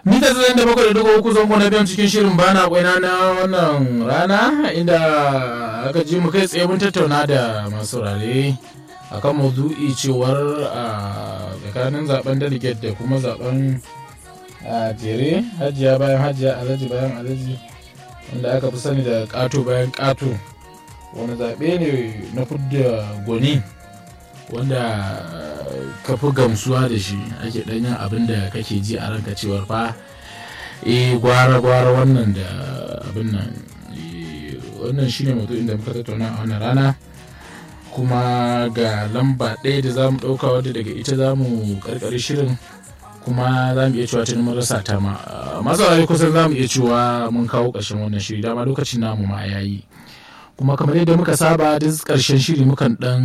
mita tsayin da bakwai da dubu uku zango na biyan cikin shirin bana kwaina na wannan rana inda aka ji mu kai tsaye mun tattauna da masu rare akan maudu'i cewar a tsakanin zaben delegate da kuma zaben a jere hajiya bayan hajiya alhaji bayan alhaji wanda aka fi sani da kato bayan kato wani zaɓe ne na fudda gwani wanda ka fi gamsuwa da shi ake ɗanyen abin da kake ji a ranka cewar fa e gwara-gwara wannan da abin nan wannan shine mutu inda muka tattauna a wannan rana kuma ga lamba ɗaya da za mu ɗauka wadda daga ita za mu ƙarƙari shirin kuma za mu iya cewa tuni mun rasa ta ma masu kusan za mu iya cewa mun kawo ƙarshen wannan shiri dama lokacin namu ma yayi kuma kamar yadda muka saba duk ƙarshen shiri mukan ɗan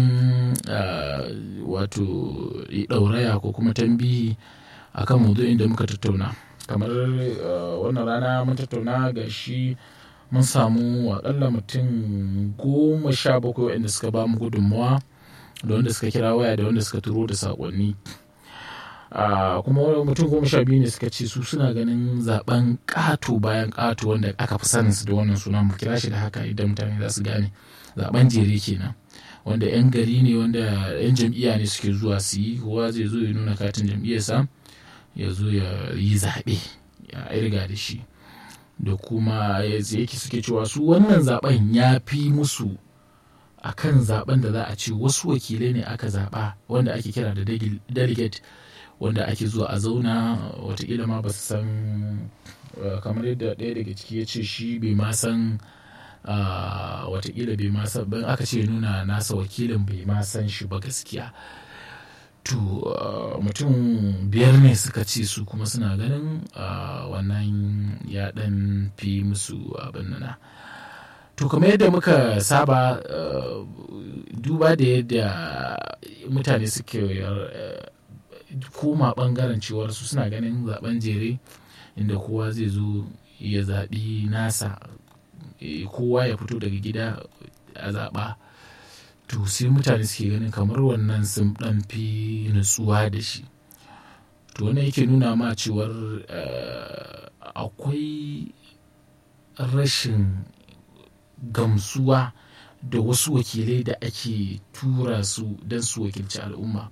wato ɗauraya ko kuma tambihi akan maudu'in da muka tattauna kamar wannan rana mun tattauna ga shi mun samu akalla mutum goma sha bakwai waɗanda suka ba mu gudunmawa da wanda suka kira waya da wanda suka turo da saƙonni kuma mutum goma sha biyu ne suka ce su suna ganin zaben ƙato bayan ƙato wanda aka fi sanin su da wannan sunan mu kira shi da haka idan mutane za su gane zaben jere kenan wanda 'yan gari ne wanda 'yan jam'iyya ne suke zuwa su yi kowa zai zo ya nuna katin jam'iyyarsa ya zo ya yi zaɓe ya irga da shi da kuma yake suke cewa su wannan zaben ya fi musu a kan zaben da za a ce wasu wakilai ne aka zaɓa wanda ake kira da delegate wanda ake zuwa a zauna watakila ma ba su san kamar yadda ɗaya daga ciki ya ce shi bai ma san watakila bai ma san ban aka ce nuna nasa wakilin bai ma san shi ba gaskiya to mutum biyar ne suka ce su kuma suna ganin wannan ya ɗan fi musu abin nana to kamar yadda muka saba duba da yadda mutane suke koma bangaren cewar su suna ganin zaben jere inda kowa zai zo ya zaɓi nasa kowa ya fito daga gida a zaɓa to sai mutane suke ganin kamar wannan sun ɗan fi nutsuwa da shi to wannan yake nuna ma cewar akwai rashin gamsuwa da wasu wakilai da ake tura su don su wakilci al'umma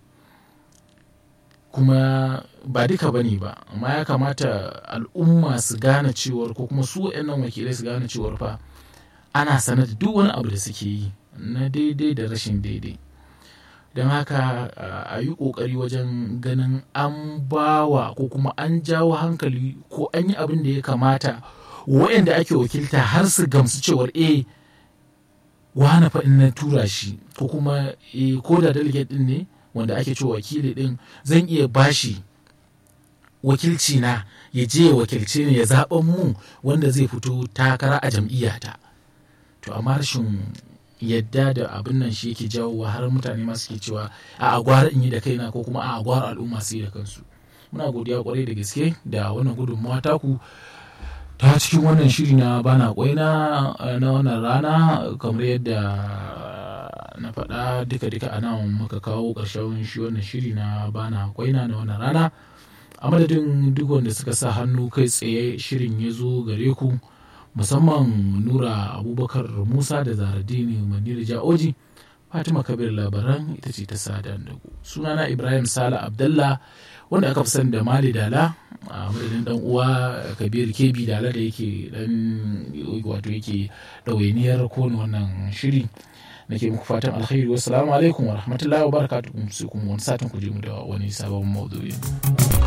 kuma ba duka bane ba amma ya kamata al'umma su gane cewar ko kuma su waɗannan wakilai su gane cewar fa ana sanar da duk wani abu da suke yi na daidai da rashin daidai don haka a yi ƙoƙari wajen ganin an bawa ko kuma an jawo hankali ko an yi abin da ya kamata waɗanda ake wakilta har su gamsu cewar eh wane fa in na tura shi ko kuma eh ko da delegate din ne wanda ake cewa wakili din zan iya bashi wakilci na ya je ya wakilce ni ya zaɓan mu wanda zai fito takara a jam'iyyata to amma rashin yadda da abin nan shi yake jawowa har mutane ma suke cewa a agwara in yi da kaina ko kuma a agwara al'umma su yi da kansu muna godiya kwarai da gaske da wannan gudunmawa taku ta cikin wannan shiri na bana kwaina na wannan rana kamar yadda na faɗa duka-duka a nan muka kawo ƙarshen shi wannan shiri na bana kwaina na wannan rana a madadin duk wanda suka sa hannu kai tsaye shirin ya zo gare ku musamman nura abubakar musa da zaradini manira ja'oji fatima kabir labaran ita ce ta sada da ku sunana ibrahim sala abdallah wanda aka fi sani da mali dala a madadin dan uwa kabir kebi dala da yake dan wato yake ɗawainiyar kowane wannan shiri nake muku fatan alkhairi wassalamu alaikum wa rahmatullahi wa barakatuhu sai kuma wani satin ku je mu da wani sabon maudu'i